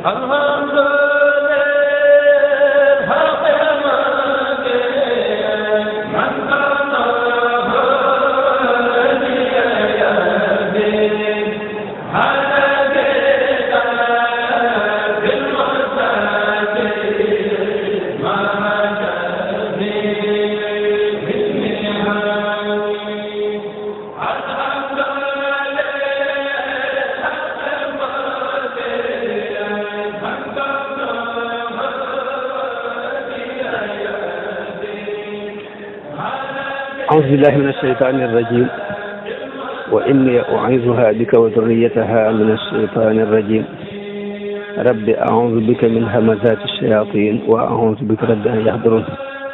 أعوذ بالله من الشيطان الرجيم وإني أعيذها بك وذريتها من الشيطان الرجيم رب أعوذ بك من همزات الشياطين وأعوذ بك رب أن يحضرون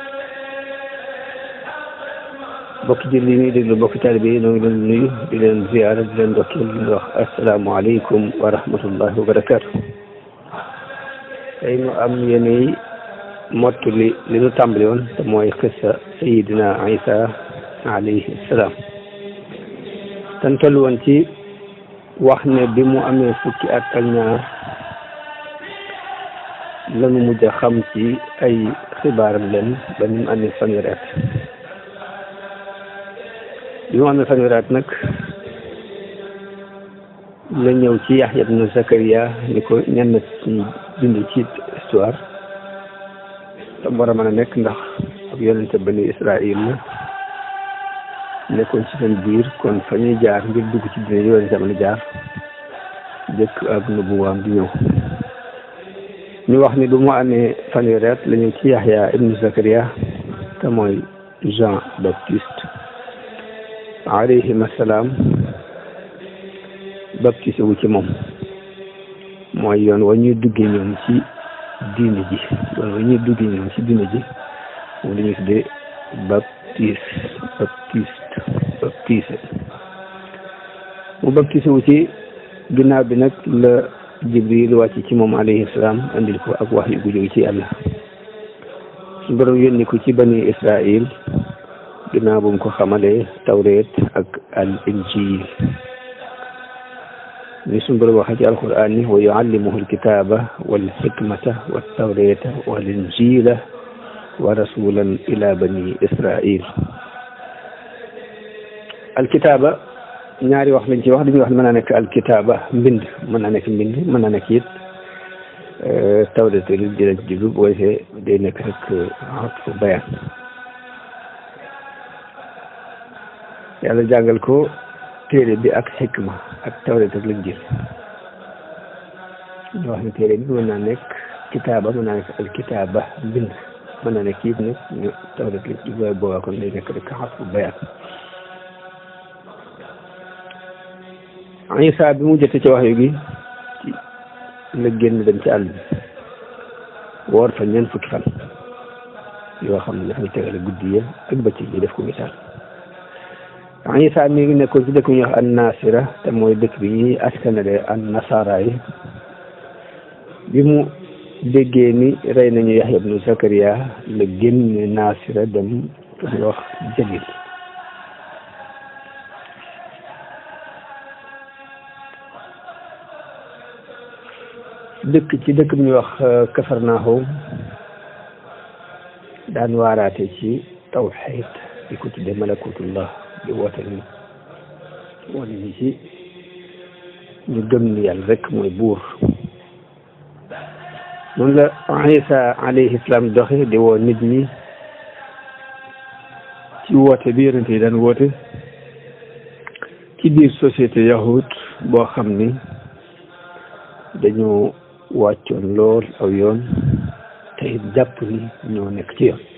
bokk ji li ñuy déglu bokk taalibe yi ñoo ngi leen nuyu di leen ziyaara di leen dokkeel di leen wax asalaamualeykum wa rahmatullahi wa barakaatu tey ñu am yéenay mottali li ñu tàmbali woon te mooy xissa sayidina isa alayhi salaam tan toll woon ci wax ne bi mu amee fukki at ak ñaar lanu mujj a xam ci ay xibaaram leen ba ni mu amee fanweeri at bi mu amee fanweeri at nag la ñëw ci Yaxya ibnu Zakariya ni ko ñenn ci bind ci histoire tam war a mën a nekk ndax ab yonente bani Israil la nekkoon ci seen biir kon fa ñuy jaar ngir dugg ci dina yonente mën a jaar jëkk ak nubuwaam di ñëw ñu wax ni bu mu amee fanweeri at la ñëw ci Yaxya ibnu Zakariya te mooy Jean Baptiste alayhim assalaam baptisé wu ci moom mooy yoon wa ñuy duggee ñoom ci diine ji yoon wa ñuy duggee ñoom ci diine ji moom la ñuy tuddee baptiste baptiste baptisé mu baptisé wu ci ginnaaw bi nag la jibril wàcc ci moom alayhi salaam andil ko ak wax yu gu jóge ci yàlla su borom yónni ko ci bani israil ginnaaw bu mu ko xamalee tawreet ak al injil ni suñu borom waxee ci alquran ni wa yuallimuhu alkitaba wal hikmata wa tawreta wal injila wa rasulan ila bani israil alkitaba ñaari wax lañ ci wax dañuy wax ne mën naa nekk alkitaba mbind mën naa nekk mbind mën naa nekk it tawreta li dina jublu boo defee day nekk rek xatfu bayaan yàlla jàngal ko téere bi ak xikma ak tawret ak lañ jël ñu wax ne téere bi mën naa nekk kitaaba mën naa nekk al kitaaba mbind mën naa nekk it nag ñu tawret lañ ci booy boobaa kon day nekk rek xas bu bayaan Isa bi mu jotee ci wax yu gi ci la génn dem ci àll bi woor fa ñeent fukki fan yoo xam ne dafay tegale guddi ya ak bëccëg yi def ko misaal Isa mi ngi nekkoon ci dëkk bi ñuy wax an nasira te mooy dëkk bi ñuy askanale an nasara yi bi mu déggee ni rey nañu Yaxya ibnu Zakariya la génne nasira dem fu ñuy wax Jalil dëkk ci dëkk bi ñuy wax Kafarnaahum daan waaraate ci tawxiid di ko tudde malakutullah di woote ni wane ni ci ñu gëm ni yàlla rek mooy buur noonu la Isa alayhi salaam doxe di woo nit ñi ci woote bi yonente yi daan woote ci biir société yahud boo xam ni dañoo wàccoon lool aw yoon te it jàpp ni ñoo nekk ci yoon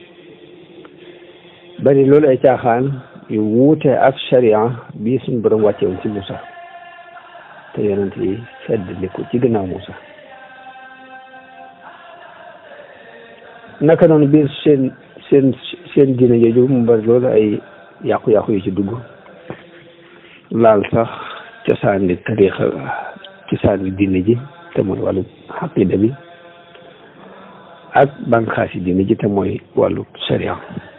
bari loolu ay caaxaan yu wuute ak sharia bii suñu borom wàcce woon ci Moussa te yonent yi feddli ko ci gannaaw Moussa naka noonu biir seen seen seen diine jooju mu bari loolu ay yàqu-yàqu yu ci dugg laal sax cosaan li tariixa cosaan li diine ji te mooy wàllu xaqida bi ak bànqaasi diine ji te mooy wàllu sharia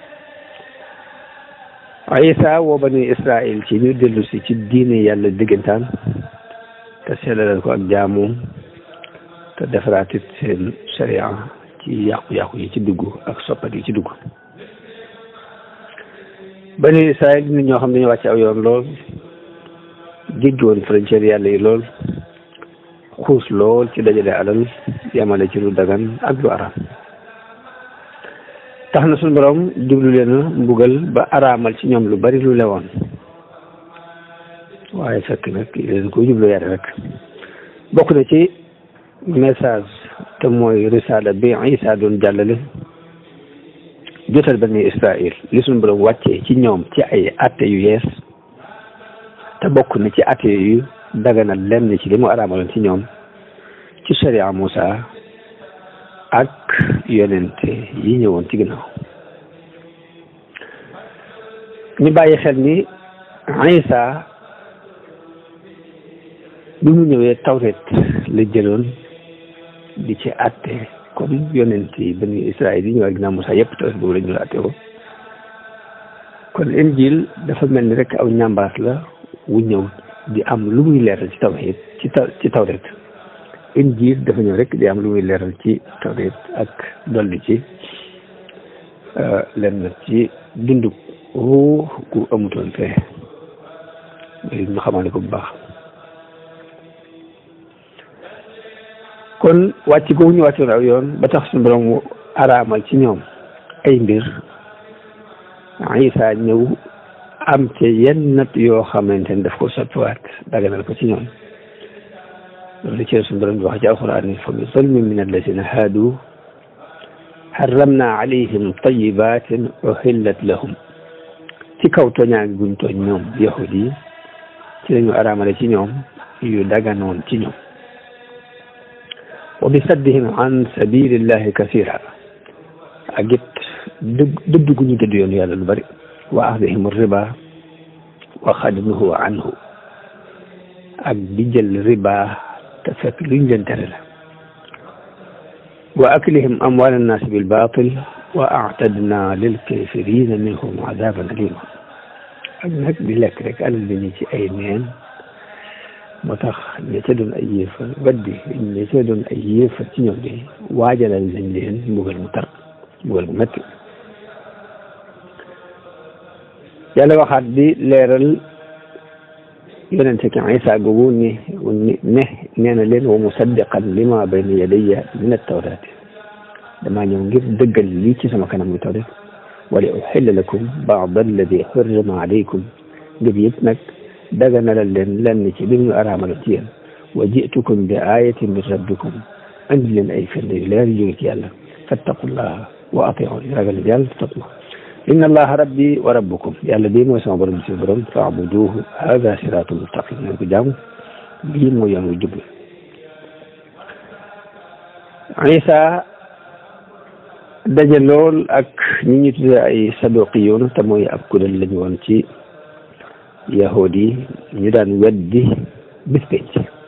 Isa woo bani Israil ci ñu dellu si ci diine yàlla diggantaan te sellalal ko ak jaamoom te te defaraatit seen sharia ci yàqu-yàqu yi ci dugg ak soppat yi ci dugg bani Israël nit ñoo xam ne dañu wàcc aw yoon lool jéggi woon frontière yàlla yi lool xuus lool ci dajale alal yamale ci lu dagan ak lu araam tax na suñu borom jublu leen a mbugal ba araamal ci ñoom lu bari lu lewoon waaye fekk nag leen ko jublu yare rek bokk na ci message te mooy risaala bi Isa doon jàllale jotal bani Israël li suñu borom wàccee ci ñoom ci ay atte yu yees te bokk na ci atte yu daganal lenn ci li mu araamaloon ci ñoom ci sharia Musa ak yonente yi ñëwoon ci ginnaaw ñu bàyyi xel ni Isa bi mu ñëwee tawret la jëloon di ci atte comme yonent yi bani Israël yi ñëwaat ginnaaw Musa yëpp tawret boobu la ñu atte ko kon injil dafa mel ni rek aw ñambaas la wu ñëw di am lu muy leeral ci tawhid ci taw ci tawret injil dafa ñëw rek di am lu muy leeral ci tawret ak dolli ci lenn ci dundu ruux gu amutoon fee ñu xamale ko bu baax kon wàcc googu ñu wàccoon aw yoon ba tax suñu borom araamal ci ñoom ay mbir Isa ñëw am ci yenn nat yoo xamante ne daf ko soppiwaat daganal ko ci ñoom loolu ci suñu borom di wax ci alquran ni fa bi zulmin min alladina haadu harramna alayhim tayibatin uhillat lahum ci kaw tooñaangi guñ tooñ ñoom yahud yi ci lañu araamale ci ñoom yu daganoon ci ñoom wa bi saddihim an sabilillahi kasira ak it dëgg dëdd gu ñu dëdd yoon yàlla lu bari wa axdihim riba wa xadnuhu anhu ak di jël riba te fekk luñ leen tere la wa aklihim amwal annaas bil batil wa aatadna lil kafirina minhum adaban alima ak nag di lekk rek alal bi ñi ci ay neen moo tax ña ca doon ay yéefar weddi ña ca doon ay yéefar ci ñoom de waajalal nañ leen mbugal mu tar mbugal mu metti yàlla waxaat di leeral yonente ki Isa googu ni ne nee na leen wa musaddiqan lima bayna yadayya min at-tawraat damaa ñëw ngir dëggal lii ci sama kanam muy tawrat wa li uxilla lakum baad alladi xurrima alaykum ngir yëpp nag daganalal leen lenn ci li ñu araamaloon ci yéen wa jitukum bi ayatin min rabbikum andi leen ay firnde yu leer yu jóge ci yàlla fattaqullaha wa atiun ragal yàlla topp ma inna allaha rabbi wa rabbukum yàlla bii mooy sama borom si borom faabuduhu hada siratu mustaqim nañ ko jaamu lii mooy yoon wu jub Isa daje lool ak ñi ñu tudde ay saduqiyoon te mooy ab kuréel lañu woon ci yahud yi ñu daan weddi bis penc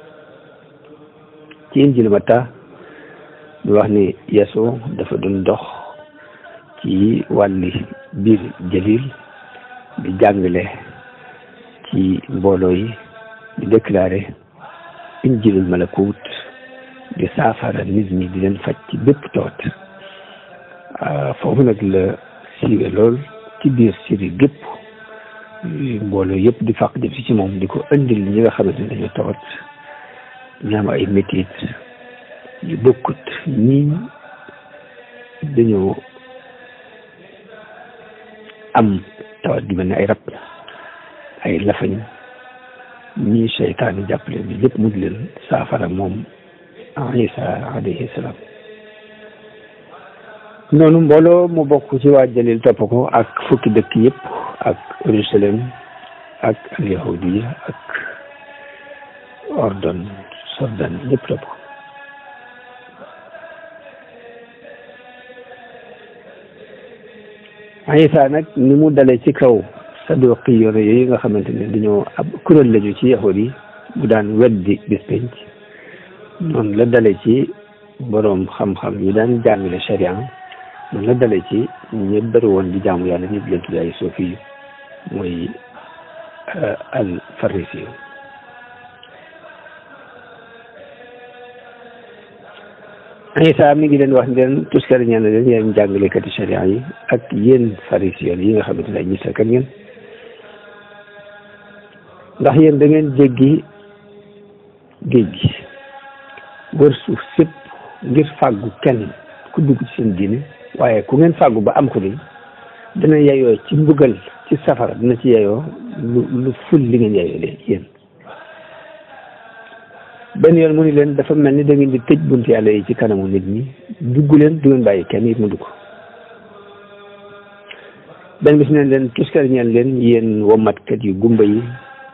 ci injil Matta ñu wax ni Yesu dafa doon dox ci wàlli biir jalil di jàngale ci mbooloo yi di déclaré injilul malakut di saafara nit ñi di leen faj ci bépp tawat foofu nag la siiwe lool ci biir siri gépp mbooloo yëpp di fàq jëm si ci moom di ko indil ñi nga xamante ne dañoo tawat ñu am ay métit yu bokkut ñii dañoo am tawat ju mel ne ay rab ay lafañ ñii seytaane jàppale ni lépp mu di leen saafara moom Isa alayhi salaam noonu mbooloo mu bokk ci waa Jalil topp ko ak fukki dëkk yëpp ak Jérusalem ak al yahudiya ak ordon sordan ñëpp topp ko Isa nag ni mu dale ci kaw saduqi yoone yooyu nga xamante ne dañoo ab kuréel lañu ci yahud yi bu daan weddi bis penc noonu la dale ci boroom xam-xam yi daan jàngale sharia noonu la dale ci ñi bëri woon di jaamu yàlla ñi leen tudd ay sofi yu mooy al farisi yu Isa mi ngi leen wax leen tuskari ñaan leen yéen jàngalekati sharia yi ak yéen pharisiens yi nga xamante ne ay ñisakat ngeen ndax yéen da ngeen jéggi géej gi wër suuf sépp ngir fàggu kenn ku dugg ci seen diine waaye ku ngeen fàggu ba am ko ni dina yeyoo ci mbugal ci safara dina ci yeyoo lu lu ful li ngeen yeyoo leen yéen benn yoon mu ni leen dafa mel ni da ngeen di tëj bunt yàlla yi ci kanamu nit ñi dugg leen du ngeen bàyyi kenn it mu dugg benn bis neen leen tuskar ñeen leen yéen womatkat yu gumba yi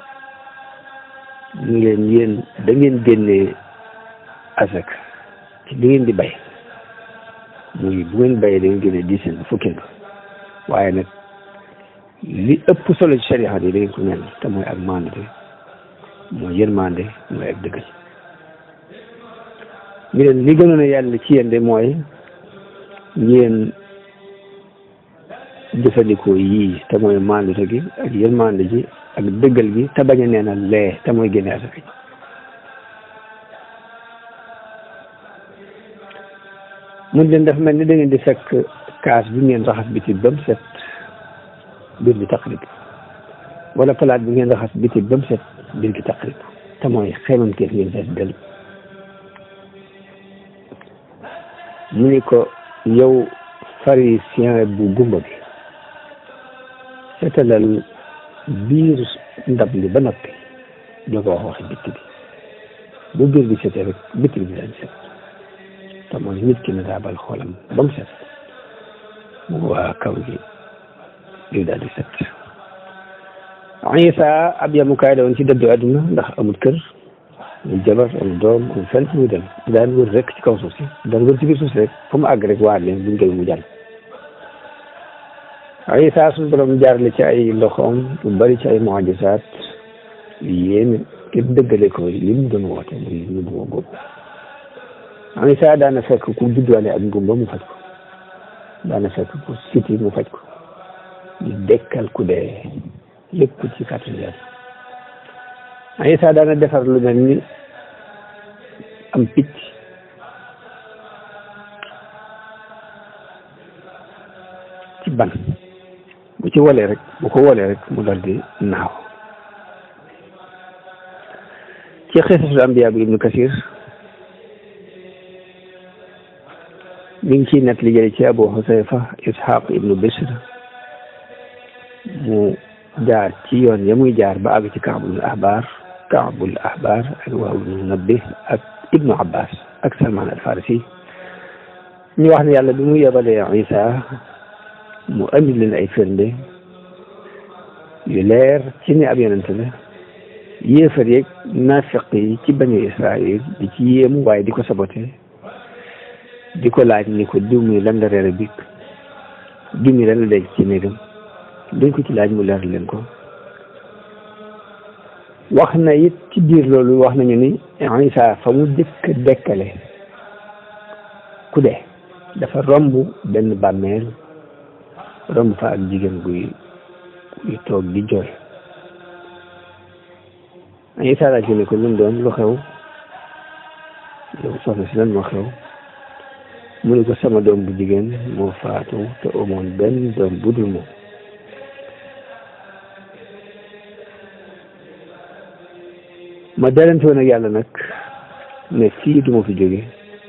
ñu leen yéen da ngeen génnee asak ci li ngeen di bay muy bu ngeen bayee da ngeen génnee dizaine fukki nga waaye nag li ëpp solo ci sharia yi da ngeen ko mel te mooy ak maandute mooy yërmande mooy ak dëggal ñu leen li gënoon a yàlla ci yéen de mooy ngeen jëfandikoo yii te mooy maandute gi ak yërmande ji ak dëggal gi te bañ a neenal lee te mooy génne asaka ji mun leen dafa mel ni da ngeen di fekk kaas bi ngeen raxas biti ba mu set biir bi taqrib wala palaat bi ngeen raxas biti ba mu set biir gi taqrib te mooy xeemam teef ngeen fees del mu ni ko yow pharisien bu gumba bi seetalal biir ndab li ba noppi doo ko wax waxi bitti bi bu biir bi setee rek bitti bi dañ set te mooy nit ki na daabal xoolam ba mu set mu waa kaw gi di daal di set Isa ab yamukaay la woon ci dëddu àdduna ndax amul kër amul jabar amul doom amul fenn fu muy dem daan wër rek ci kaw suuf si daan wër ci biir suuf si rek fu mu àgg rek waar leen buñ koy mu jàll Isa suñu borom jaarale ci ay loxoom lu bari ci ay mujisaat yu yéeme ngir dëggale ko li mu doon woote muy ñu bu góob Isa daana fekk ku judduwaale ak ngumba mu faj ko daana fekk ku siti mu faj ko di dekkal ku dee lépp ci kàttan yàlla Isa daana defar lu mel ni am picc ci ban bu ci wolee rek bu ko wolee rek mu dal di naaw ci xisasul ambiya bi ibnu kasir mi ngi ciy net li jële ci abu xusayfa ishaq ibnu bishr mu jaar ci yoon ya muy jaar ba àgg ci kaabul ahbar kaabul ahbar ak waaw ibnu nabbi ak ibnu abbas ak salman al farisi ñu wax ne yàlla bi mu yebalee isa mu andi leen ay firnde yu leer ci ne ab yonente la yéefar yeeg nafiq yi ci bani israil di ci yéemu waaye di ko sabote di ko laaj ni ko diw mi lan la reere bi diw mi lan la dégg ci néegam duñ ko ci laaj mu leer leen ko wax na it ci biir loolu wax nañu ni Isa fa mu jëkk dekkale ku dee dafa romb benn bàmmeel romb fa ak jigéen guy guy toog di jooy Isa laaj ko ne ko lu mu doon lu xew yow soxna si lan moo xew mu ne ko sama doom bu jigéen moo faatu te amoon benn doom bu dul moom ma dalante woon ak yàlla nag ne fii duma fi jóge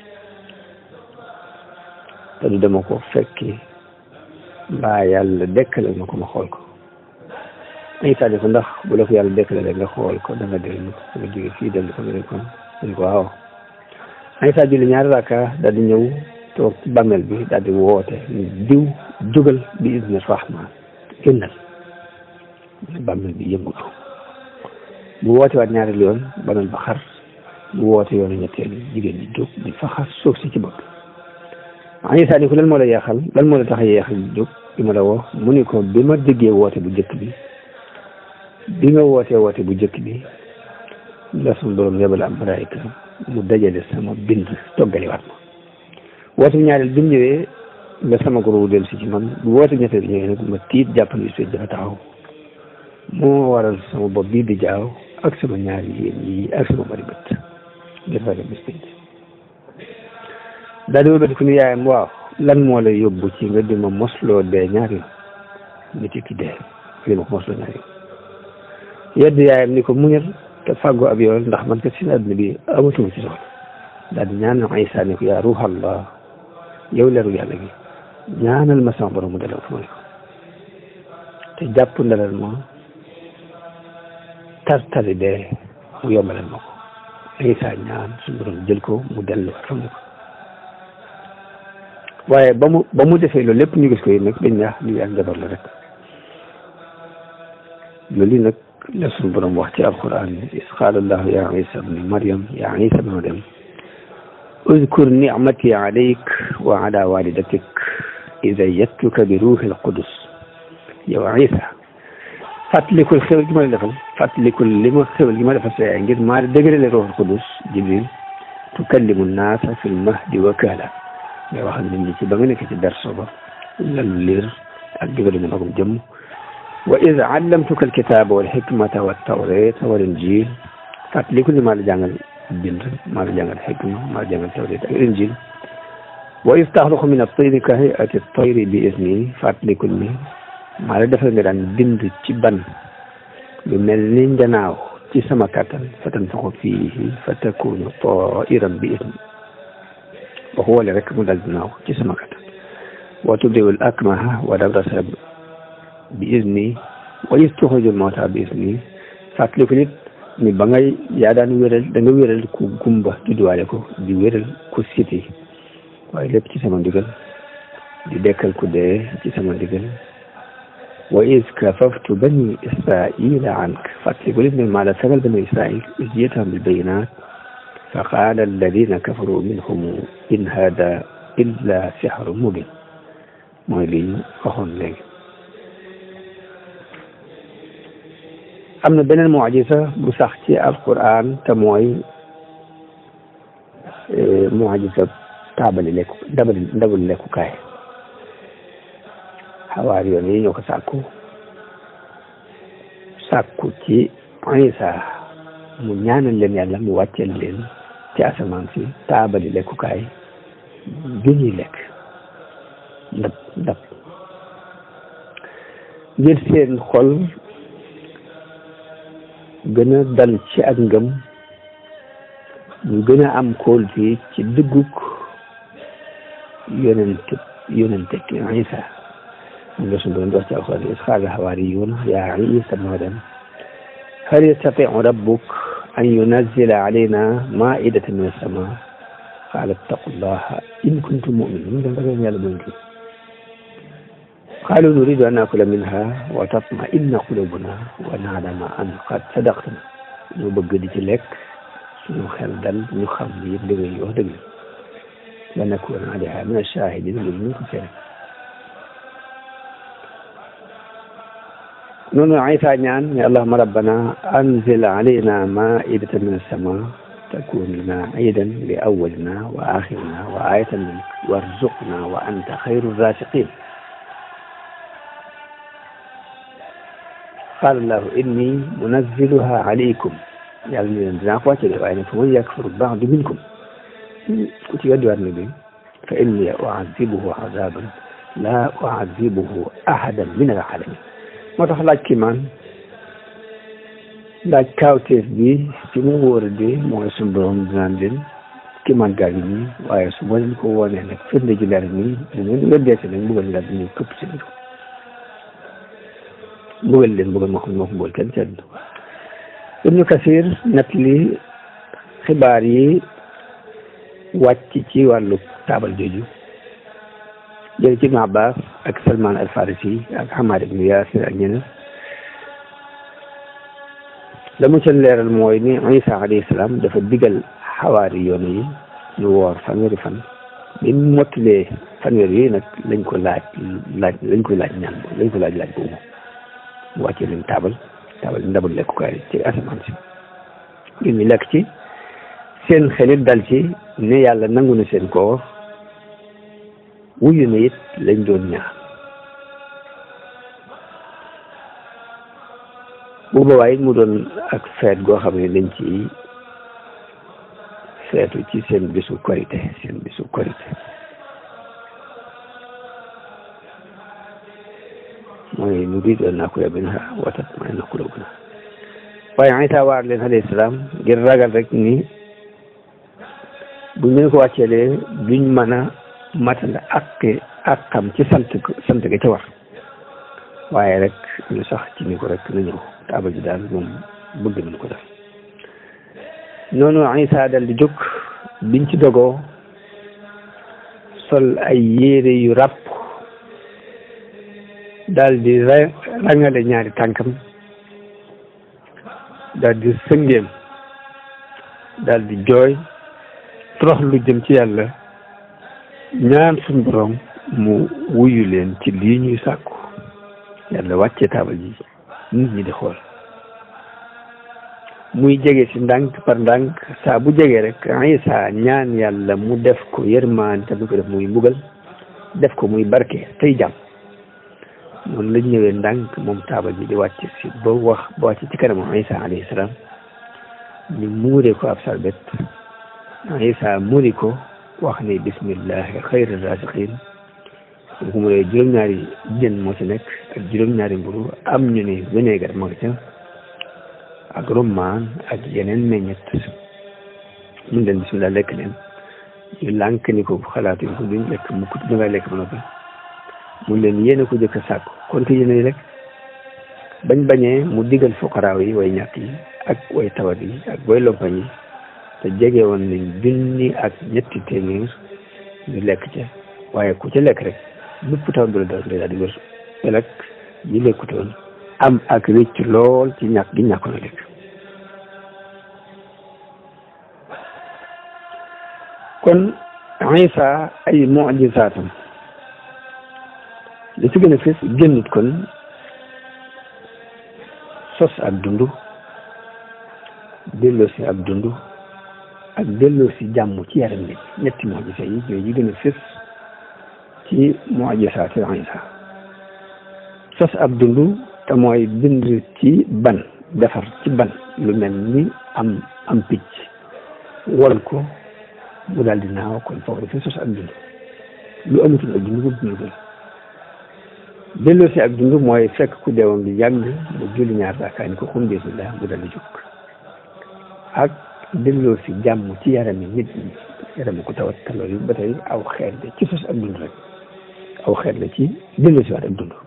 te du dama ko fekki mbaa yàlla dekkale ma ko ma xool ko Isa ne ko ndax bu la ko yàlla dekkale rek nga xool ko da nga dellu nga jóge fii dellu ko nga ne ko ne ko waaw Isa julli ñaari rakka daal di ñëw toog ci bàmmeel bi daal di woote diw jógal bi idni rahman génnal bàmmeel bi yëngutu mu woote waat ñaari yoon bàmmeel ba xar mu woote yoonu ñetteel jigéen ñi jóg di fa xar suuf si ci bopp Isa ni ko lan moo la yeexal lan moo la tax a yeexal jóg bi ma la woo mu ni ko bi ma déggee woote bu jëkk bi bi nga wootee woote bu jëkk bi la suñu borom yebal am malaayika mu dajale sama bind toggaliwaat ma woote bi ñaareel bi mu ñëwee la sama goro dellu si ci man bu woote ñetteel bi ñëwee nag ma tiit jàpp ni suy dafa taxaw moo waral sama bopp bii di jaaw ak sama ñaari yéen yi ak sama bari bët ngir ragal bis pénc daal di wëlbati ku ni yaayam waaw lan moo la yóbbu ci nga di ma mosloo dee ñaari yoon nit ki dee li ma ko mosloo ñaari yoon yedd yaayam ni ko muñal te fàggoo ab yoon ndax man kat si àdduna bi amatuma ci soxla daal di ñaanal Isa ni ko yaa ruuxallah yow leeru yàlla gi ñaanal ma sama borom mu delloo fu ma ne ko te jàpp ndalal ma tartali dee mu yombalal ma ko Isa ñaan suñu borom jël ko mu dellu fa mu ne ko waaye ba mu ba mu defee loolu lépp ñu gis ko yi nag dañ ñaax lii ak njabar la rek loolu nag la suñu borom wax ci alquran is qaala allahu ya isa bni maryam ya isa bni maryam اذكر نعمتي عليك وعلى والدتك إذا يتك بروح القدس yow Isa fàttalikul xewal gi ma la defal fàttalikul li ma xewal gi ma defal sa yaay ngir maa dëgërale ruuxul qudus jibril tukallimu naasa fil mahdi wa kahla ngay wax ak nit ñi ci ba nga nekk ci berso ba lalu liir ak digali mu magum jëmm wa id allamtuka alkitaba wal hikmata wa tawrata wal injil fàttalikul li maa la jàngal bind maa la jàngal xikma maa la jàngal tawrat ak injil wa id taxluqu min at-tayri ka hay'ati at-tayri bi izni fàttalikul ni maa la defal nga daan bind ci ban lu mel ni njanaaw ci sama kattan fa tanfaxu fiihi fa takunu tairan bi isni ba xoole rek mu dal dinaaw ci sama kattan wa tubri'ul akmaha wa abrasa bi isni wa tuxrijul mawta bi isni fàttaliku nit ni ba ngay yaa daan wéral da nga wéral ku gumba judduwaale ko di wéral ku siti waaye lépp ci sama ndigal di dekkal ku dee ci sama ndigal wa iz kafaftu bani israila ank fàttaliku lim ne maa la sagal bani israil iz jiitahum bil bayinat fa qaala alladina kafaru minhum in hada illa sixru mubin mooy li ñu waxoon léegi am na beneen mucjisa bu sax ci alquran te mooy mucjisa taabali lekku ndabali ndabali lekkukaay xawaar yoon yi ñoo ko sàkku sàkku ci Isa mu ñaanal leen yàlla mu wàcceel leen ci asamaan si taabali lekkukaay ju ñuy lekk ndab ndab ngir seen xol gën a dal ci ak ngëm ñu gën a am kóolute ci dëggug yonent yonente Isa moom la suñu doon wax ci alxuraan is qaala al-hawaariyuuna yaa Iisaa ibna Maryam hal yastatii'u rabbuka an yunazzila alaynaa maa'idatan mina as-samaa' qaala ittaqullaaha in kuntum mu'miniin dem ragal yàlla mooy kii qaaluu nuriidu an naakula minhaa wa tatma'inna quluubunaa wa na'lama an qad sadaqtanaa ñu bëgg di ci lekk suñu xel dal ñu xam ni yëpp dëgg yi wax dëgg la nakuuna alayhaa mina ash-shaahidiin ñu ko seere noonu Isa ñaan ne allahumma rabbana anzil alayna maa'idatan min as-samaa takun lana iidan li awwalina wa aaxirina wa aayatan minka warzuqna wa anta xayru raaziqiin qaala allahu inni munazziluha alaykum yàlla ni leen dinaa ko wàcce de waaye nag fa man yakfur ba'du minkum ku ci weddi waat na bi fa inni u'azzibuhu azaaban laa u'azzibuhu ahadan min al-'aalamiin moo tax laaj kii maan laaj kaawteef bi ci mu wóor di mooy suñu borom dinaan leen kii maan gaa ngi nii waaye su ma leen ko woonee nag firnde ji leer nii da ngeen weddee si nag mbugal daal di ñëw këpp si biir mbugal leen mbugal moo xam ne moo ko mbugal kenn ci àdduna Ibnu Kasir nett li xibaar yi wàcc ci wàllu taabal jooju jël ci Ibn Abbas ak Salman al Farisi ak Hamad ibn Yasir ak ñeneen la mu ca leeral mooy ni Isa alayhi salaam dafa digal xawaari yoon yi ñu woor fanweeri fan bi mu mottalee fanweer yi nag lañ ko laaj laaj lañ koy laaj ñaan lañ ko laaj laaj boobu mu wàccee leen taabal taabal ndabal lekkukaay ci asamaan si ngir ñu lekk ci seen xelit dal ci ne yàlla nangu na seen koor wuyu na it lañ doon ñaan bu boobaa it mu doon ak feet goo xam ne dañ ci feetu ci seen bisu korite seen bisu korite mooy nu riid an nakula minha wa tatma'inna qulubuna waaye Isa waar leen alayhi salaam ngir ragal rek ni buñ leen ko wàcceelee duñ mën a matal ak ak xam ci sant sant ga ca war waaye rek ñu sax ci ni ko rek na ñëw taabal ji daal moom bëgg nañ ko def noonu Isa dal di jóg biñ ci dogoo sol ay yére yu ràpp daal di rangale ñaari tànkam daal di sëngeem daal di jooy torox lu jëm ci yàlla ñaan suñ borom mu wuyu leen ci lii ñuy sàkku yàlla wàccee taabal ji nit ñi di xool muy jege si ndànk par ndànk saa bu jege rek Isa ñaan yàlla mu def ko yërmaan te du ko def muy mbugal def ko muy barke tey jàmm noonu lañ ñëwee ndànk moom taabal ji di wàcc si ba wax ba wàcc ci kanamu Isa alayhi salaam ñu muuree ko ab sarbet Isa muri ko wax ne bismillahi xayri rasiqin bu ko muree juróom-ñaari jën moo ci nekk ak juróom-ñaari mburu am ñu ne vinaigre moo ca ak rummaan ak yeneen meññet mun leen bismillah lekk leen ñu lànk ni ko xalaatuñ ko duñ lekk mukk da ngay lekk ba noppi mun leen yéen a ko jëkk a sàkku kon te yéen a lekk bañ bañee mu digal fuqaraaw yi way ñàkk yi ak way tawat yi ak way lompañ yi te jege woon nañ junni ak ñetti téeméer ñu lekk ca waaye ku ca lekk rek bépp taw bi la dal daal di wér te nag ñi lekkutoon am ak rëcc lool ci ñàkk gi ñàkkoon a lekk kon Isa ay mujisaatam li ci gën a fës génnut kon sos ak dund delloo si ak dund ak delloo si jàmm ci yaram nit ñetti mujisa yi yooyu yi gën a fës ci mujisaati Isa sos ab dund te mooy bind ci ban defar ci ban lu mel ni am am picc wol ko mu daal di naaw kon foofu dafay sos ak dund lu amatul ak dund bu dund ko delloo si ak dund mooy fekk ku deewam bi yàgg mu julli ñaar raakaa ni ko xum bismillah mu daal di jóg ak delloo si jàmm ci yarami nit ñi yarami ku tawat te loolu ba tey aw xeet la ci sos ak dund rek aw xeet la ci delloo si waat ak dund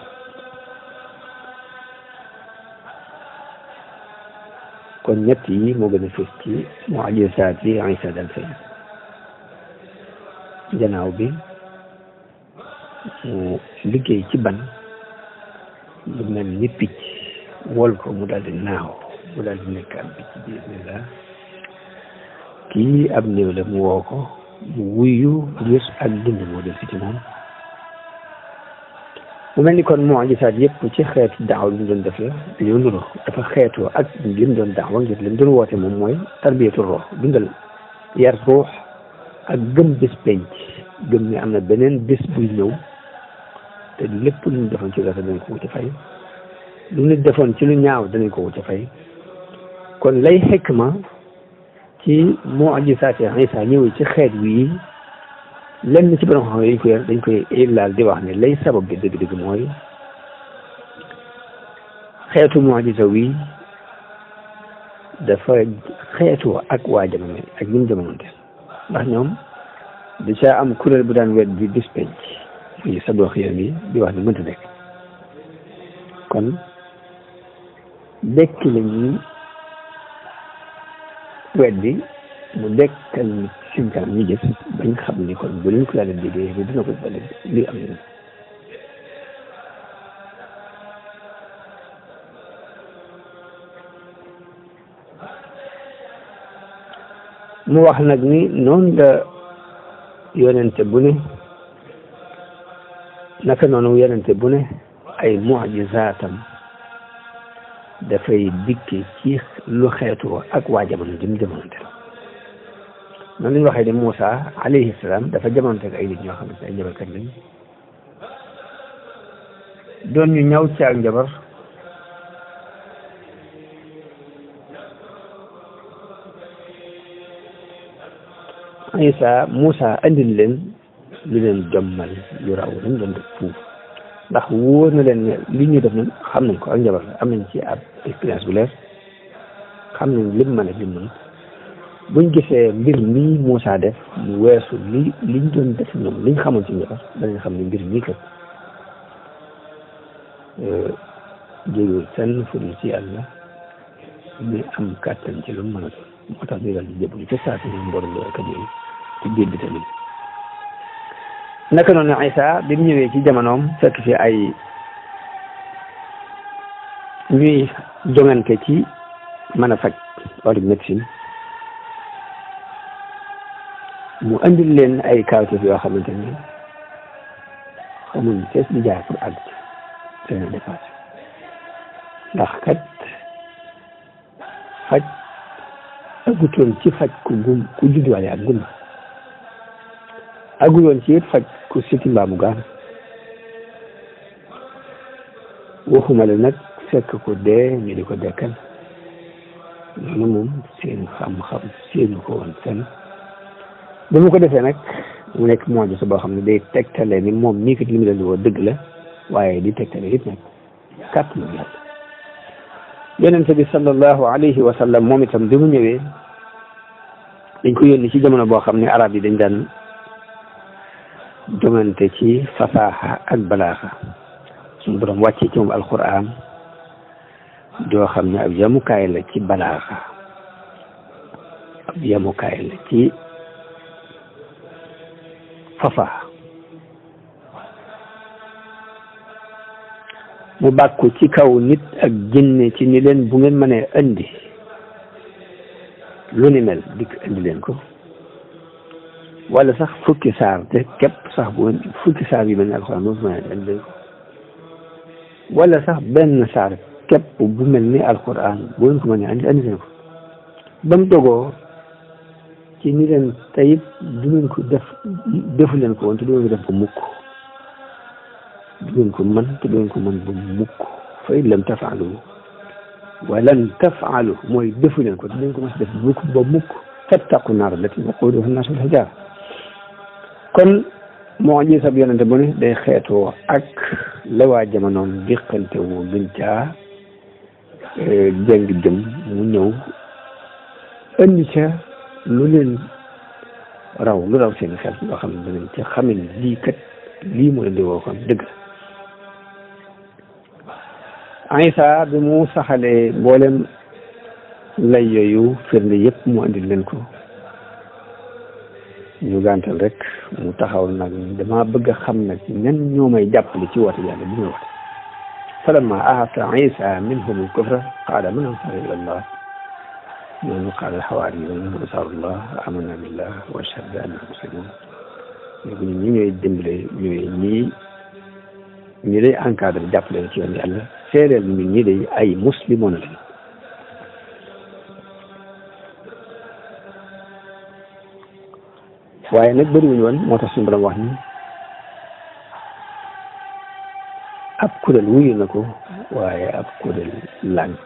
kon ñett yi moo gën a fës ci mujisaat yi Isa dal feeñ gannaaw bi mu liggéey ci ban lu mel ni picc wol ko mu daal di naaw mu daal di nekk am picc bi bismillah kii ab néew la mu woo ko mu wuyu ngir ak dund moo del si ci moom mu mel ni kon mujisaat yëpp ci xeetu daaw li mu doon def la dañoo nuru dafa xeetoo ak li mu doon daawa ngir li mu doon woote moom mooy tarbiyatu ruux dundal yar ruux ak gëm bés penc gëm ni am na beneen bés buy ñëw te lépp lu ñu defoon ci rafet danañ ko wuti fay lu nit defoon ci lu ñaaw danañ ko wuti fay kon lay xikma ci mujisaat Isa ñëwee ci xeet wii lenn ci borom xam dañ koy dañ koy laal di wax ne lay sabab bi dëgg-dëgg mooy xeetu mujisa wi dafa xeetu ak waa jamono ak ñun jamononte ndax ñoom da caa am kuréel bu daan wet bi bis penc yi sa dox yoon yi di wax ne mënta nekk kon dekki la ñuy wet bi mu dekkal nit seen kanam ñu gis bañ xam ni kon bu leen ko yàlla déggee ni dina ko ba li am na mu wax nag ni noonu la yonente bu ne naka noonu yonente bu ne ay mujisaatam dafay dikke ci lu xeetu ak waa jamono jëm jamononte noonu la ñu waxee ne Moussa alayhi salaam dafa jamonte ak ay nit ñoo xam ne ay njabarkat lañ doon ñu ñaw ci ak njabar Isa Moussa andil leen lu leen jommal lu raw lañ doon def fuuf ndax wóor na leen ne li ñu def nag xam nañ ko ak njabar la am nañ ci ab expérience bu leer xam nañ lim mën ak lim mën buñ gisee mbir mii Moussa def mu weesu li liñ doon def ñoom liñ xamoon ci njabar danañ xam ne mbir mii kat jógewul fenn fudul ci yàlla mi am kàttan ci lu mën a doon moo tax ñu dal di jëblu ca saa si ñoom borom kat yooyu ci biir bi tamit naka noonu Isa bi mu ñëwee ci jamonoom fekk fi ay ñuy jongante ci mën a faj wàllu médecine mu andil leen ay kawteef yoo xamante ni xamuñ fees di jaar pour àgg ci seen dépassé ndax kat faj aggutoon ci faj ku gum ku judduwaale ak gumba agguloon ci it faj ku siti mbaa mu gaan waxuma la nag fekk ko dee ñu di ko dekkal loolu moom seen xam-xam seenu ko woon fenn ba mu ko defee nag mu nekk moo sa boo xam ne day tegtale ni moom nii kat li mu leen di woo dëgg la waaye di tegtale it nag kàttanu yàlla yonente bi sallallahu alayhi wa sallam moom itam bi mu ñëwee dañ ko yónni ci jamono boo xam ne arab yi dañ daan jongante ci fasaaxa ak balaaxa suñu borom wàcce ci moom alquran joo xam ne ab yamukaay la ci balaaxa ab yamukaay la ci fasaaxa mu bàkku ci kaw nit ak jinne ci ni leen bu ngeen mënee indi lu ni mel dikk indi leen ko wala sax fukki saar te képp sax bu fukki saar yu mel ni alxuraan moom mën a indi leen ko wala sax benn saar képp bu mel ni alxuraan bu ngeen ko mënee indi indi leen ko ba mu dogoo ci ni leen tayit du ngeen ko def defu leen ko woon te du ngeen ko def ko mukk du ngeen ko mën te du ngeen ko mën ba mukk fa in lam tafaalu walan tafaalu mooy defu leen ko te du ngeen ko mën def mukk ba mukk fattaqu naar allati waquuduha annaasu wal hijaara kon moo ji sab yonente bu ne day xeetoo ak la waa jamonoom diqante woo gën caa jëng jëm mu ñëw indi ca lu leen raw lu raw seen xel loo xam ne danañ ca xamin lii kat lii mu leen di woo kon dëgg Isa bi mu saxalee mboolem lay yooyu firnde yëpp mu andil leen ko ñu gàntal rek mu taxaw nag dama bëgg a xam nag ñan ñoo may jàppale ci woote yàlla bi may woote falamma ahata Isa minhum al-kufra qaala man ansaari ila Allah noonu qaala al-hawaariyuun ansaarullah amanna billah wa ashhadu bi annana muslimuun léegi ñun ñi ñooy dimbale ñooy ñii ñi lay encadré jàppale ci yoon yàlla seedeel ñun ñi day ay muslimoon lañ waaye nag bëriwuñu woon moo tax suñu borom wax ni ab kuréel wuyu na ko waaye ab kuréel lànk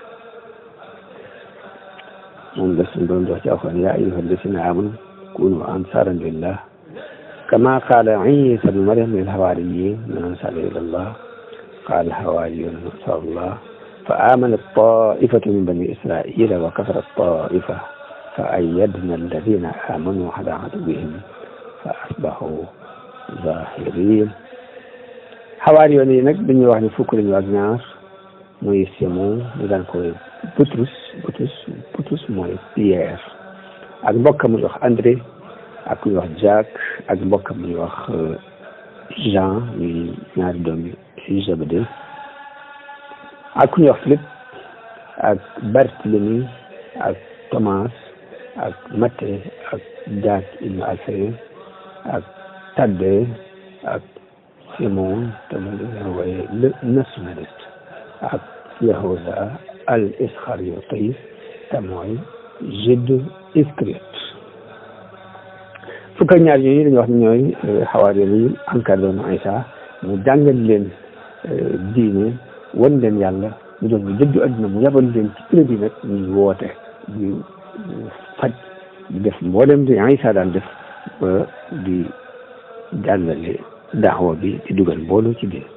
moom la suñu borom di wax ci alxuraan yaa ayyuha alladina amanu kunu ansaaran lillah كما قال عيسى بن مريم للحواريين من أنصار إلى الله قال الحواريون أنصار الله فآمنت طائفة من بني إسرائيل وكفرت طائفة فأيدنا الذين آمنوا على عدوهم فأصبحوا ظاهرين حواريون yi nag dañuy wax ne fukk lañu ak ñaar muy Simon ñu daan koy Butrus Butrus Butrus mooy Pierre ak mbokk mu wax André ak ku ñuy wax Jacques ak mbokkam ñuy wax Jean ñuy ñaari doom yi Zébédée ak ku ñuy wax Philippe ak Barthélemy ak Thomas ak Matthieu ak Jacques ibn Alphaeus ak Thaddée ak Simon te mu leen wooye le nationaliste ak Yahuda al Iscariote te mooy Jude Iscariote fukk ak ñaar yooyu dañuy wax ne ñooy xawaar yi encadré doon Aïcha mu jàngal leen diine wan leen yàlla ñu doon ñu dëddu àdduna mu yabal leen ci kuréel yi nag ñuy woote ñu faj di def mboolem di Isa daan def ba di jàllale daawa bi di dugal mbooloo ci biir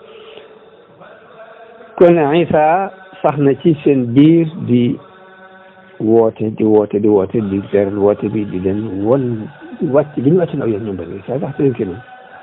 kon Isa sax na ci seen biir di woote di woote di woote di leeral woote bi di leen won wàcc bi ñu wàcc na aw yoon ñoom bari Isa sax leen kenn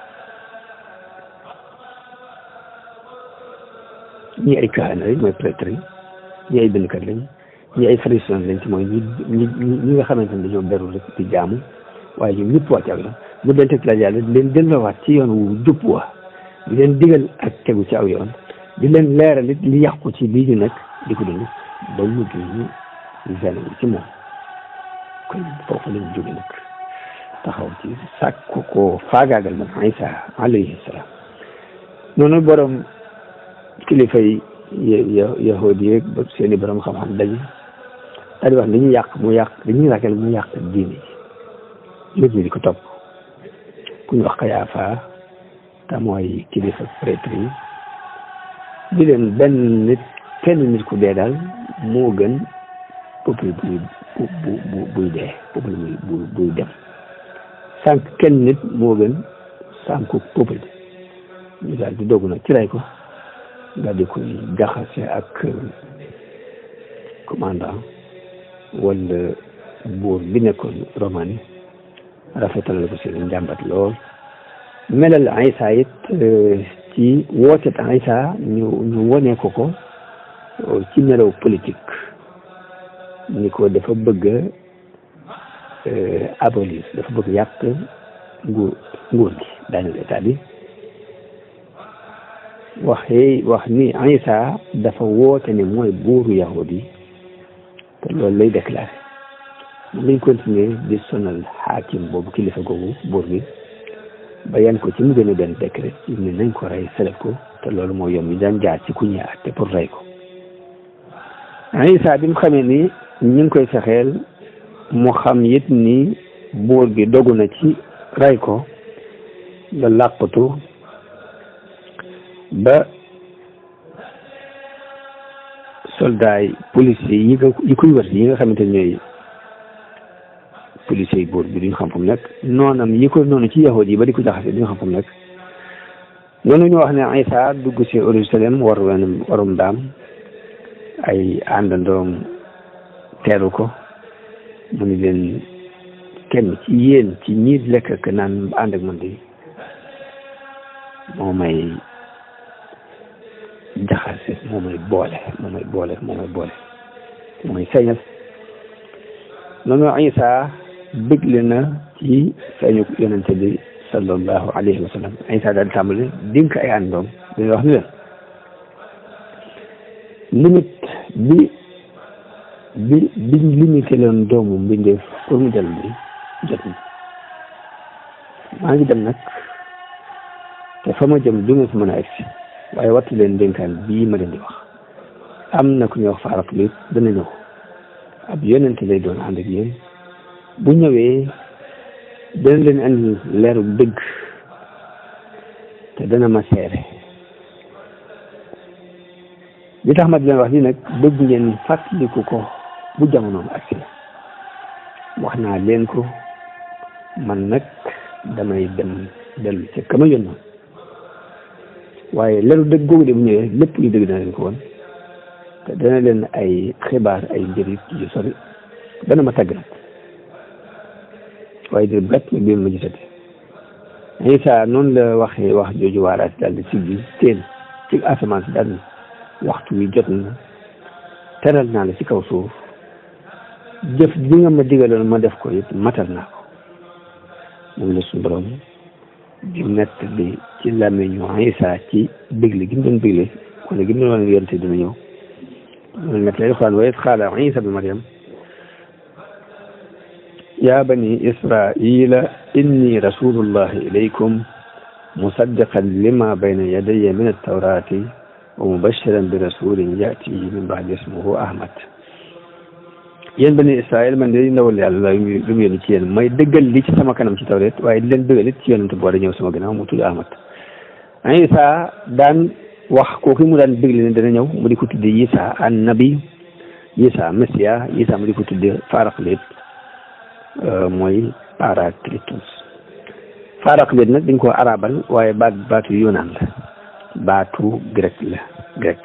ñii ay kaana lañ mooy prêtre yi ñii ay bindkat lañ ñii ay pharisiens lañ ci mooy ñi ñi ñi nga xamante ne dañoo beru rek di jaamu waaye ñoom ñëpp wàcc ak la mu leen teg la yàlla di leen delloowaat ci yoon wu jub wa di leen digal ak tegu ci aw yoon di leen leeral it li yàqu ci lii ñu nekk di ko dund ba mu ñu zen ci moom kon foofu lañ jóge nag taxaw ci sàkk ko faagaagal man Isa alayhi salaam noonu borom kilifa yi yahudi yeeg ba seeni borom xam-xam daje daal di wax dañuy yàq mu yàq dañuy ragal mu yàq diine ji nit ñi di ko topp ku ñu wax Kayaafa te mooy kilifa prêtre yi di leen benn nit kenn nit ku dee daal moo gën peuple buy bu bu buy dee peuple buy buy dem sànq kenn nit moo gën sànku peuple ñu daal di dogg nag ci ray ko daal di koy jaxase ak commandant wala buur bi nekkoon Romain rafetal ko seen njàmbat lool melal Isa it ci wootet Isa ñu ñu wone ko ko ci melaw politique ni ko dafa bëgg abolir dafa bëgg yàq nguur nguur gi daaneel état bi waxee wax ni Isa dafa woote ne mooy buuru yahudi te loolu lay déclaré moom lañ continuer di sonal xaakim boobu kilifa googu buur bi ba yan ko ci mu gën a benn décret ci ne nañ ko rey seleb ko te loolu moo yoon mi daan jaar ci ku ñuy àtte pour rey ko Isa bi mu xamee ni ñu ngi koy fexeel mu xam it ni buur bi dogu na ci rey ko la làqatu ba soldat yi policiers yi nga yi koy wër yi nga xamante ne ñooy policiers yi buur bi duñ xam fu mu nekk noonam yi ko noonu ci yahud yi ba di ko jaxase duñ xam fu mu nekk noonu ñu wax ne Isa dugg si Jérusalem war wen warum daam ay àndandoom teeru ko mu ni leen kenn ci yéen ci ñi lekk ak naan ànd ak man di moo may jaxase moo may boole moo may boole moo may boole moo may feeñal noonu Isa bëgle na ci feeñu yonente bi sallallahu alayhi wa sallam Isa daal tàmbali dénk ay àndoom dañuy wax ni leen limite bi bi biñ limité leen doomu mbindeef pour mu jël bi jot na maa ngi dem nag te fa ma jëm du nga fi mën a egsi waaye wattu leen dénkaan bii ma leen di wax am na ku ñuy wax faarak li dana ñëw ab yonente lay doon ànd ak yéen bu ñëwee dana leen andi leeru dëgg te dana ma seere li tax ma di leen wax ni nag bëgg ngeen fàttaliku ko bu jamonoom agsi wax naa leen ko man nag damay dem dellu ca kama yónnoon waaye leeru dëgg googu de bu ñëwee lépp lu dëgg dana leen ko woon te dana leen ay xibaar ay njëriñ yu sori dana ma tàgg nag waaye di bett nag bi ma gisate Isa noonu la waxee wax jooju waaraat daal di siggi teen ci asamaan si daal waxtu wi jot na teral naa la ci kaw suuf jëf bi nga ma digaloon ma def ko it matal naa ko moom la suñu borom di nett bi ci làmmiñu Isa ci bégle gi mu doon bégle wala gi mu doon wane yonte dina ñëw loolu nett lay xaan wa iz qaala Isa bi Maryam yaa bani israila inni rasulullahi ilaykum musaddiqan lima bayna yadayya min altawrati wa mubashiran bi rasulin yati min ba'di ismuhu ahmad yéen bani israil man de ndawal yàlla la lu mu yónni ci yéen may dëggal li ci sama kanam ci tawret waaye di leen dëggal it ci yonent boo da ñëw sama gannaaw mu tudd ahmad Isa daan wax kooku mu daan dëggal ne dana ñëw mu di ko tudde Isa an nabi Isa Messiah Isa mu di ko tudde faaraq lépp mooy parakletos paraklet nag dañ ko arabal waaye baat baatu yunaan la baatu grec la grec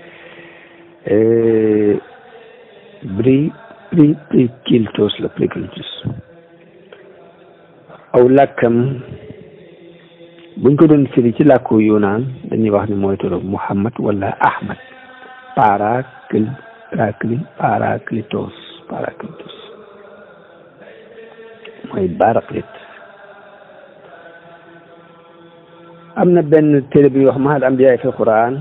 bri pri prikiltos la prikiltos aw làkkam buñ ko doon firi ci làkku yunaan dañuy wax ni mooy turu muhammad wala ahmad parakl parakli paraklitos paraklitos mooy baraklit am na benn téere bi wax mahal ambiyaay fi quran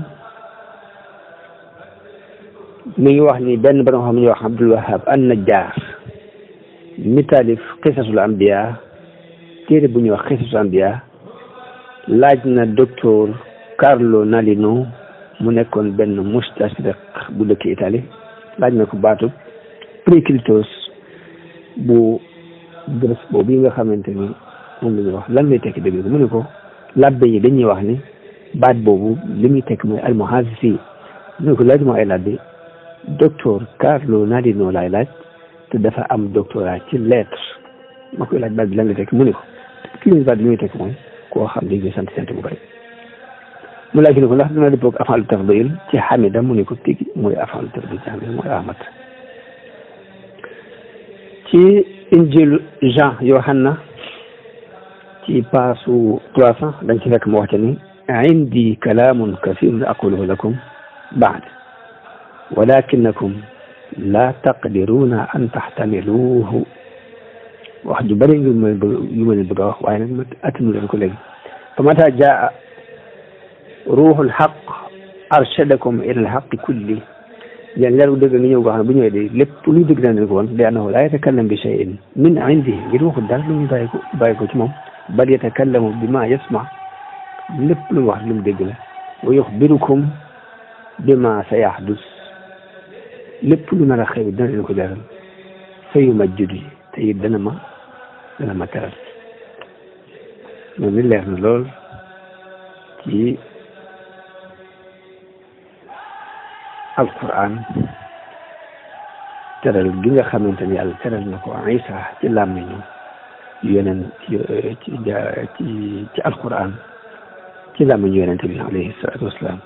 mi ngi wax ni benn borom xam ñuy wax abdul wahab an najjar mi taalif xisasul ambiya téere bu ñuy wax xisasul ambiya laaj na docteur Carlo Nalino mu nekkoon benn mustashriq bu dëkk Italie laaj na ko baatub priklitos bu Grèce boobu yi nga xamante ni moom la ñuy wax lan lay tekki dëgg mu ne ko labbe yi dañuy wax ni baat boobu li muy tekk mooy almuhasisi mu ne ko laaj moo ay labbe docteur Carlo Nalino laay laaj te dafa am doctorat ci lettre ma koy laaj baat bi lan lay tekk mu ne ko kii baat bi li muy tekk mooy koo xam ne ñu sant sant bu bëri mu laaj ne ko ndax dina dëppoo ak afaalu tafdil ci xamida mu ne ko tigi mooy afaalu tafdil ci xamida mooy ahmad ci injil Jean Yohanna ci paasu trois cent dañ ci fekk mu wax ni indi kalaamun kasirun aquluhu lakum baad walakinakum la taqdiruna an taxtamiluhu wax ju bëri yu ma yu ma leen bëgg a wax waaye nag ma attanu leen ko léegi fa mata jaa ruuxul xaq arshadakum ila alxaqi kulli yéen leeru dëgg nga ñëw goo xam ne bu ñëwee de lépp luy dëgg daan leen ko woon li annahu laa yatakallam bi cheyin min indi ngir waxul dara lu muy bàyyi ko bàyyi ko ci moom bal yatakallamu bi ma yasma lépp lu mu wax lu mu dégg la wa yuxbirukum bi ma sa yaxdus lépp lu nar a xew dana leen ko leeral fa yu majjudu yi te it dana ma dana ma teral loolu leer na lool ci alquran teral gi nga xamante ni yàlla teral na ko Isa ci làmmiñu yeneen ci ci ci ci alquran ci làmmiñu yonente bi alayhi salaatu wasalaam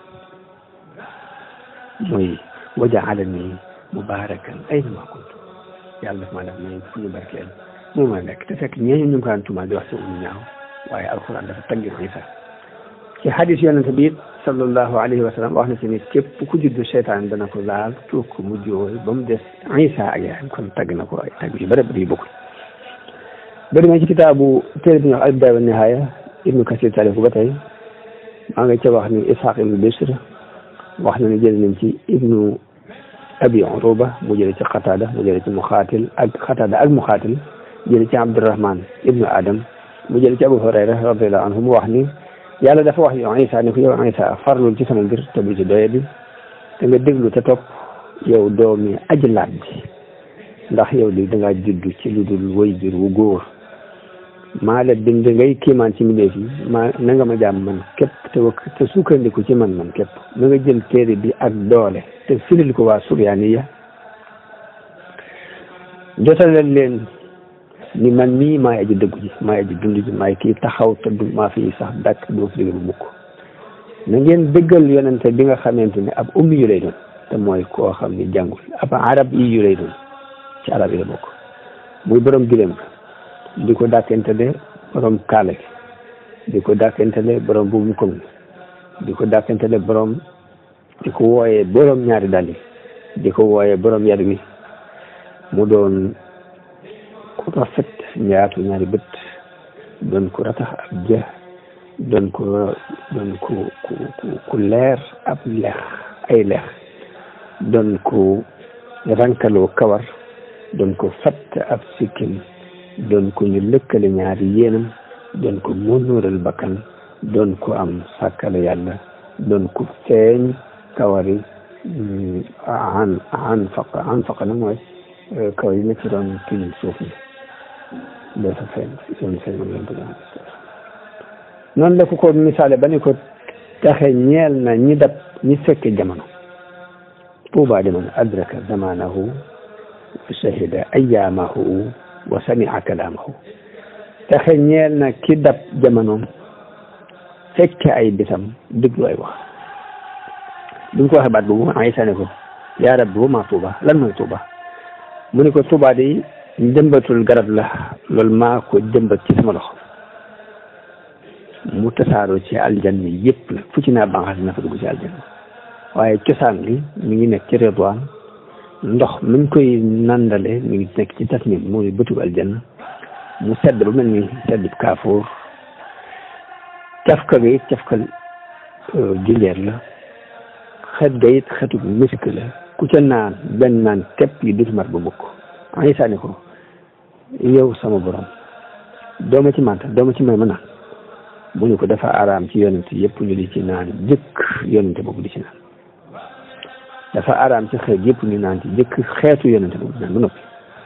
mooy wa jaalani mubarakan aynama kuntu yàlla daf maa def may fu ñu barkeel moo ma nekk te fekk ñeeñu ñu ngi ko daan tuumaal di wax si umu ñaaw waaye alquran dafa taggi Isa ci hadis yonente bi it sallallahu alayhi wa sallam wax na si ni képp ku juddu seytaan dana ko laal tuur ko mu jooy ba mu des Isa ak yaayam kon tagg na ko ay tagg yu bëri bëri yu bokkul bëri na ci kitaabu téere bi ñuy wax al-bidaaya wa nihaaya ibnu kasir taalif ko ba tey maa nga ca wax ni ishaq ibnu bisr wax na ni jël nañ ci ibnu abi uruba mu jële ci xataada mu jële ci muxaatil ak xataada ak muxaatil jële ci abdurahman ibnu adam mu jële ci abu hurayra radiallahu anhu mu wax ni yàlla dafa wax yow Isa ni ko yow Isa farlul ci sama mbir te bu ci doye bi te nga déglu te topp yow doomi aji laat bi ndax yow li da ngaa juddu ci lu dul way jur wu góor maa la bind ngay kiimaan ci mbindeef yi maa na nga ma jaam man képp te te sukkandiku ci man man képp na nga jël téere bi ak doole te firil ko waa suryaaniya jotalal leen ni man mii maay aji dëggu ji maay aji dund ji maay kii taxaw te du maa fi sax dakk doo fi déglu mukk na ngeen dëggal yonente bi nga xamante ne ab ummi yu lay doon te mooy koo xam ni jàngul ab arab yi yu lay doon ci arab yi la bokk muy borom gileem di ko dàkkentele borom kaala gi di ko dàkkentele borom buubu koŋ di ko dàkkentele borom di ko wooyee borom ñaari dàll yi di ko wooyee borom yar wi mu doon ku rafet ñaatu ñaari bët doon ko ratax ab jë doon ko doon ko ku ku leer ab leex ay leex doon ko rankaloo kawar doon ko fatt ab sikkim doon ko ñu lëkkale ñaari yéenam doon ko mënuural bakkan doon ko am sàkkale yàlla doon ko feeñ kawari an an faqa an faqa nag mooy kawar yi nekk ci doon kii suuf mi dafa feeñ doon feeñ moom lañ bëgg noonu la ko ko misaale ba ni ko taxe ñeel na ñi dab ñi fekke jamono tuuba jamono adraka zamanahu wa shahida ayamahu wa samia kalaamahu texe ñeel na ki dab jamonoom fekke ay bisam déglu ay wax bi mu ko waxee baat boobu Aysa ne ko yaa rabbi wa maa tuuba lan mooy tuuba mu ne ko tuuba de jëmbatul garab la loolu maa ko jëmbat ci sama loxo mu tasaaroo ci aljanna yëpp la fu ci naa banqaas na fa dugg ci aljanna waaye cosaan li mi ngi nekk ci Ridwaan ndox mi ngi koy nandale mi ngi nekk ci tasnim mooy bëtug aljanna mu sedd ba mel ni sedd kaafoor cafka ga it cafka jinjeer la xet ga it xetu misk la ku ca naan benn naan képp yi dut mat ba mukk ay sànni ko yow sama borom dooma ci manta dooma ci may ma naan mu ne ko dafa araam ci yonent yëpp ñu di ci naan jëkk yonent boobu di ci naan dafa araam ci xeet yëpp ñu naan ci jëkk xeetu yonent boobu di naan ba noppi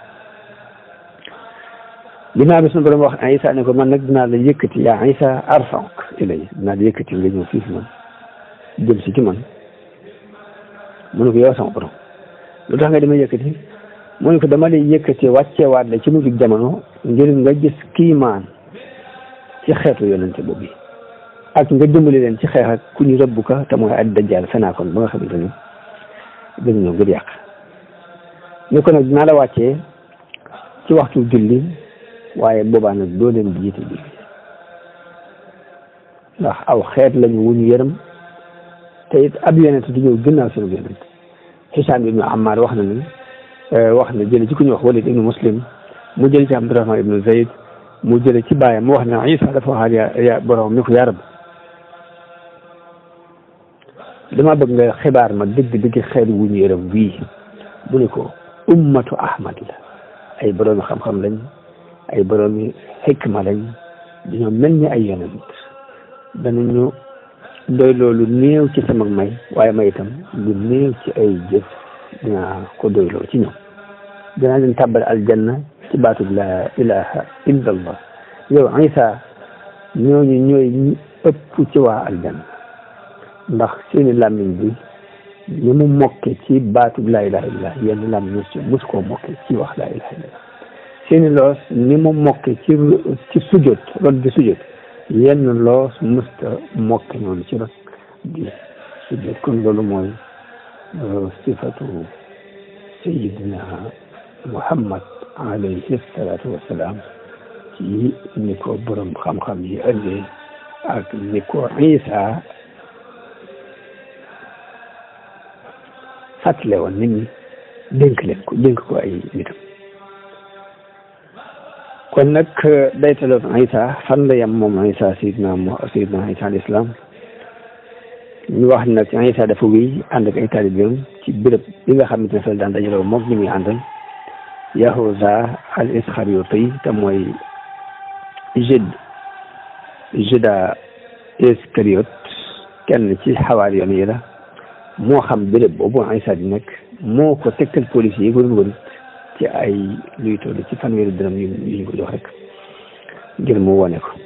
ginnaaw bi suñu borom wax Isa ne ko man nag dinaa la yëkkati yaa Isa arfank ilay dinaa la yëkkati nga ñëw fii fi man jëm si ci man mu ne ko yow sama borom lu tax nga dama yëkkati mu ne ko dama lay yëkkati wàcceewaat la ci mujj jamono ngir nga gis kiimaan ci xeetu yonente boobu ak nga dimbali leen ci xeex ak ku ñu rëbb ka te mooy ad dajjaal fenaakoon ba nga xamante ni dañu ñëw ngir yàq ni ko nag dinaa la wàccee ci waxtu julli waaye boobaa nag doo leen jiite julli ndax aw xeet lañu wu ñu yërëm te it ab yonent du ñëw gënnaaw seen yonent Hisaam ibnu Ammaar wax na ni wax na jële ci ku ñu wax Walid ibnu Muslim mu jële ci Abdurahman ibnu Zayd mu jële ci baayam mu wax ne Isa dafa waxaat ya ya borom ni ko yaa rab dama bëgg nga xibaar ma dëgg dëgg xeet wu ñu yërëm wii mu ne ko ummatu Ahmad la ay boroomi xam-xam lañ ay boroomi xikma lañ dañoo mel ni ay yonent danañu doy loolu néew ci sama may waaye may itam lu néew ci ay jëf dinaa ko doyloo ci ñoom dinaa leen tàbbal aljanna ci baatub la ilaha illa allah yow Isa ñooñu ñooy ñi ëpp ci waa aljanna ndax seeni làmmiñ bi ni mu mokke ci baatub la ilaha illa yenn làmmiñ ci mus koo mokke ci wax la ilaha illa seeni loos ni mu mokke ci ci sujjóot rot di sujjóot yenn loos musta mokke noonu ci rot di sujjóot kon loolu mooy sifatu sayidina muhammad alayhi salaatu wassalaam ci ni ko borom xam-xam yi ëndee ak ni ko Isa fàttale woon nit ñi dénk leen ko dénk ko ay nitam kon nag daytaloon Isa fan la yem moom Isa sayidina sayidina Isa al islam ñu wax nag Isa dafa wéy ànd ak ay taalibeem ci béréb bi nga xamante ne fa daan dajaloo moom ñu muy àndal Yahuza al Isxariyooti te mooy Jude Juda Iskariyot kenn ci xawaari yoon yi la moo xam béréb boobu Isa di nekk moo ko tegtal police yi ko doon wër ci ay luy toll ci fanweeri dërëm yu ñu ko jox rek ngir mu wone ko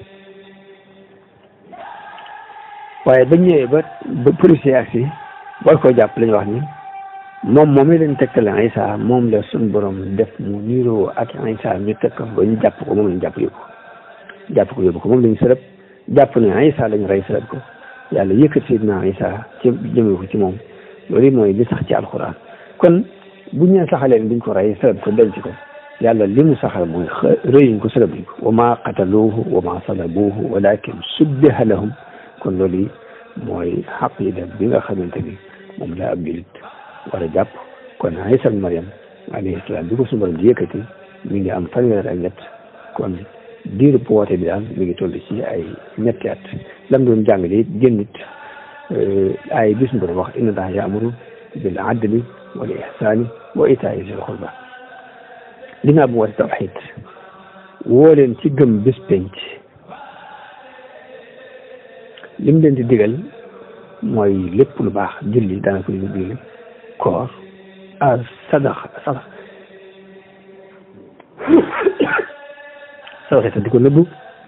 waaye bañ ñëwee ba ba policier ak si war koo jàpp lañu wax ni moom moom lañ tegtale Isa moom la suñ borom def mu niiroo ak Isa ñu teg ko ba ñu jàpp ko moom lañ jàpp yóbbu jàpp ko yóbbu ko moom lañ sërëb jàpp ne Isa lañ rey sërëb ko yàlla yëkkat Seydina Isa ci jëmee ko ci moom loolu mooy li sax ci alxuraan kon bu ñu saxaleen duñ ko rey sërëb ko denc ko yàlla li mu saxal mooy rëyuñ ko sërëbuñ ko wa maa qataluuhu wa maa salabuuhu walakin subbiha lahum kon loolu mooy xaqida bi nga xamante ni moom la ab julit war a jàpp kon Isa Maryam alayhi salaam bi ko suñu borom di yëkkati mi ngi am fanweer ak ñett kon diiru bu woote bi daal mi ngi toll ci ay ñetti at lam doon jàngale it génnit ay bis borom wax inna allaha yaamuru bil adli wal ihsani wa itaa'i zil qurba dinaa bu woote tawxid woo leen ci gëm bis penc lim leen di digal mooy lépp lu baax julli daana ko digal koor a sadax sadax sadaxe te di ko nëbbu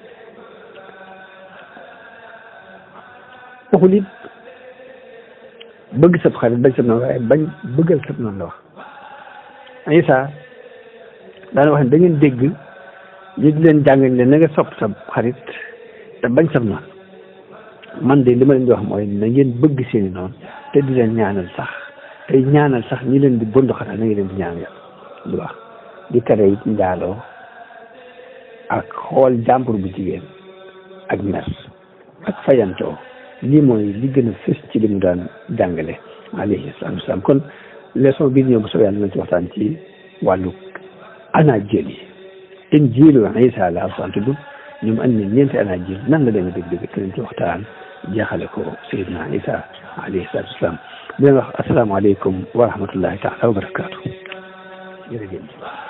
waxul it bëgg sab xarit bañ sab noonu waaye bañ bëggal sab noonu la wax Isa daana wax ne da ngeen dégg ñu di leen jàngal leen na nga sopp sa xarit te bañ sam noonu man de li ma leen di wax mooy na ngeen bëgg seeni noonu te di leen ñaanal sax tey ñaanal sax ñi leen di bondu xatal na ngeen leen di ñaan yàlla lu wax di tere it njaaloo ak xool jàmbur bu jigéen ak mer ak fayantoo lii mooy li gën a fës ci li mu daan jàngale alayhi salaatu wasalaam kon leçon bii ñëw bu soobee yàlla nañ ci waxtaan ci wàllu anaajil yi injiilu Isa la alxuraan tudd ñoom andi nañ ñeenti anaajil nan la demee dëgg-dëgg te ci waxtaan jeexale ko Seydina Isa alayhi salaatu wasalaam di leen wax asalaamaaleykum wa rahmatullahi taala wa barakaatu jërëjëf